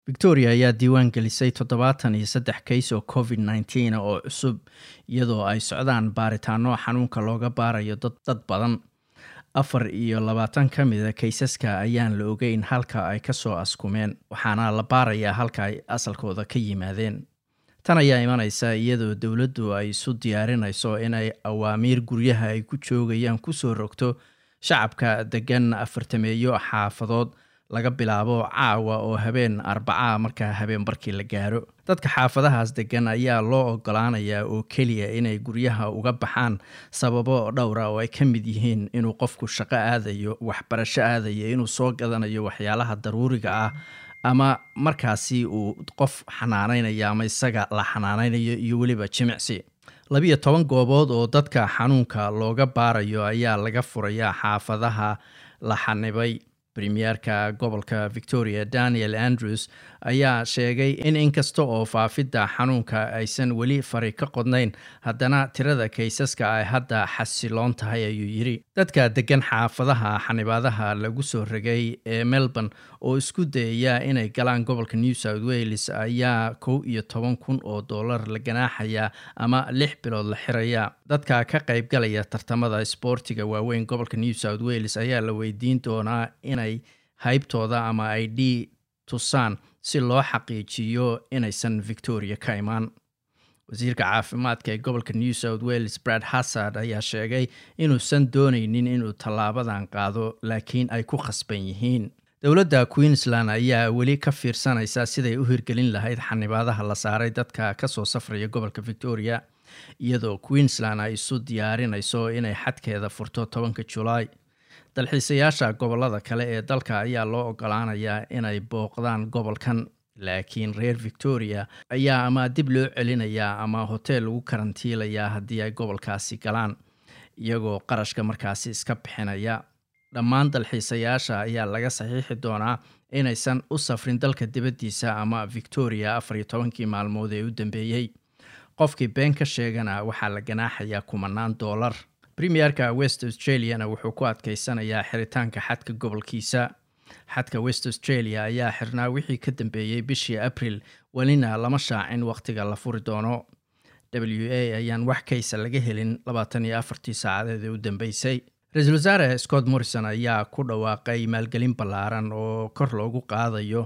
victoria ayaa diiwaan gelisay toddobaatan iyo saddex kays oo covid nneteen oo cusub iyadoo ay socdaan baaritaano xanuunka looga baarayo dad badan afar iyo labaatan ka mida kaysaska ayaan la ogeyn halka ay kasoo askumeen waxaana la baarayaa halka ay asalkooda ka yimaadeen tan ayaa imanaysa iyadoo dowladdu ay isu diyaarinayso inay awaamiir guryaha ay ku joogayaan kusoo rogto shacabka degan afartameeyo xaafadood laga bilaabo caawa oo habeen arbacaa markaa habeen barkii la gaaro dadka xaafadahaas degan ayaa loo ogolaanayaa oo keliya inay guryaha uga baxaan sababo dhowra oo ay ka mid yihiin inuu qofku shaqo aadayo waxbarasho aadayo inuu soo gadanayo waxyaalaha daruuriga ah ama markaasi uu qof xanaaneynayo ama isaga la xanaaneynayo iyo weliba jimicsi labiyo toban goobood oo dadka xanuunka looga baarayo ayaa laga furayaa xaafadaha la xanibay premierka gobolka victoria daniel andrews ayaa sheegay in inkasta oo faafidda xanuunka aysan weli fari ka qodnayn haddana tirada kaysaska ay hadda xasiloon tahay ayuu yidhi dadka degan xaafadaha xanibaadaha lagu soo ragay ee melbourne oo isku dayaya inay galaan gobolka new south wales ayaa kow iyo toban kun oo dollar la ganaaxaya ama lix bilood la xiraya dadka ka qaybgalaya tartamada isboortiga waaweyn gobolka new south wales ayaa la weydiin doonaa inay haybtooda ama ay d tusaan si loo xaqiijiyo inaysan victoria ka imaan wasiirka caafimaadka ee gobolka new south wales brad hassard ayaa sheegay inuusan dooneynin inuu tallaabadan qaado laakiin ay ku khasban yihiin dowladda queensland ayaa weli ka fiirsanaysa siday u hirgelin lahayd xanibaadaha la saaray dadka kasoo safraya gobolka victoria iyadoo queensland ay isu diyaarinayso inay xadkeeda furto tobanka julaay dalxiisayaasha gobolada kale ee dalka ayaa loo ogolaanayaa inay booqdaan gobolkan laakiin reer victoria ayaa ama dib loo celinayaa ama hoteel lagu karantiilayaa haddii ay gobolkaasi galaan iyagoo qarashka markaasi iska bixinaya dhammaan dalxiisayaasha ayaa laga saxiixi doonaa inaysan u safrin dalka dibaddiisa ama victoria afar iyo tobankii maalmood ee u dambeeyey qofkii been ka sheegana waxaa la ganaaxayaa kumanaan doolar premierka west australiana wuxuu ku adkeysanayaa xiritaanka xadka gobolkiisa xadka west australia ayaa xirnaa wixii ka dambeeyey bishii abril welina lama shaacin wakhtiga la furi doono w a ayaan wax kaysa laga helin labaatan iyo afartii saacadeed ee u dambeysay ra-iisul wasaare scott morrison ayaa ku dhawaaqay maalgelin ballaaran oo kor loogu qaadayo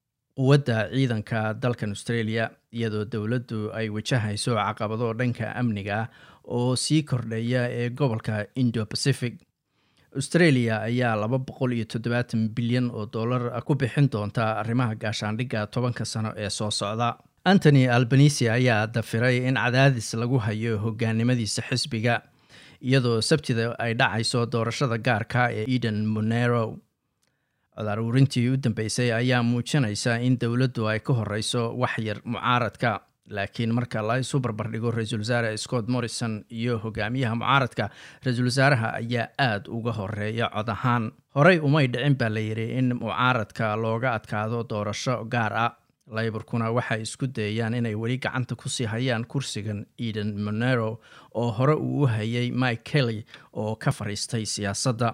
quwadda ciidanka dalkan australia iyadoo dowladdu ay wajahayso caqabado dhanka amniga ah oo sii kordhaya ee gobolka indo pacific australia ayaa laba boqol iyo toddobaatan bilyan oo dollar ku bixin doonta arrimaha gaashaandhigga tobanka sano ee soo socda antony albanisi ayaa dafiray in cadaadis lagu hayo hogaanimadiisa xisbiga iyadoo sabtida ay dhacayso doorashada gaarka ee eden monero codaaruurintii u dambeysay ayaa muujinaysa in dowladdu ay ka horeyso waxyar mucaaradka laakiin marka la isu barbardhigo ra-iisul wasaare scott morrison iyo hogaamiyaha mucaaradka ra-iisul wasaaraha ayaa aada uga horeeya cod ahaan horey umay dhicin baa la yidhi in mucaaradka looga adkaado doorasho gaar ah layborkuna waxay isku dayayaan inay weli gacanta kusii hayaan kursigan eden monero oo hore uu u hayay mike kelly oo ka fadhiistay siyaasadda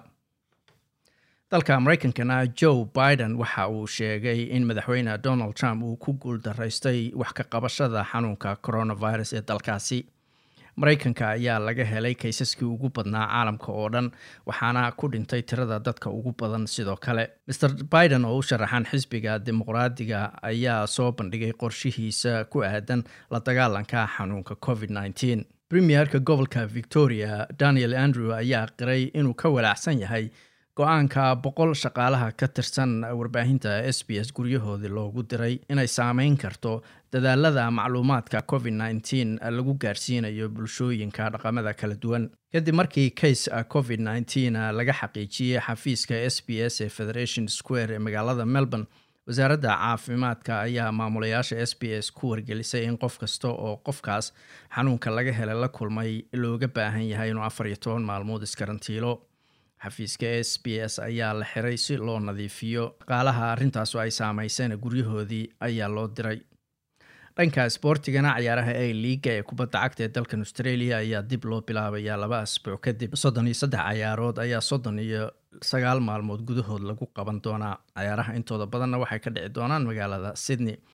dalka mareykankana joe biden waxa uu sheegay in madaxweyne donald trump uu ku guuldaraystay wax ka qabashada xanuunka coronavirus ee dalkaasi mareykanka ayaa laga helay kaysaskii ugu badnaa caalamka oo dhan waxaana ku dhintay tirada dadka ugu badan sidoo kale mer biden oo u sharaxan xisbiga dimuqraadiga ayaa soo bandhigay qorshihiisa ku aadan la dagaalanka xanuunka covid nneteen premierka gobolka victoria daniel andrew ayaa qiray inuu ka walaacsan yahay go-aanka boqol shaqaalaha ka tirsan warbaahinta s b s guryahoodii loogu diray inay saameyn karto dadaalada macluumaadka covid nneteen lagu gaarsiinayo bulshooyinka dhaqamada kala duwan kadib markii case covid nneteen laga xaqiijiyey xafiiska s b s ee federation square ee magaalada melbourne wasaaradda caafimaadka ayaa maamulayaasha s b s ku wargelisay in qof kasta oo qofkaas xanuunka laga helay la kulmay looga baahan yahay inuu afar iyo toban maalmood iskarantiilo xafiiska s b s ayaa la xiray si loo nadiifiyo shaqaalaha arrintaasu ay saameyseen guryahoodii ayaa loo diray dhanka isboortigana ciyaaraha a liiga ee kubadda cagta ee dalkan australia ayaa dib loo bilaabayaa laba asbuuc kadib soddon iyo saddex ciyaarood ayaa soddon iyo sagaal maalmood gudahood lagu qaban doonaa cayaaraha intooda badanna waxay ka dhici doonaan magaalada sydney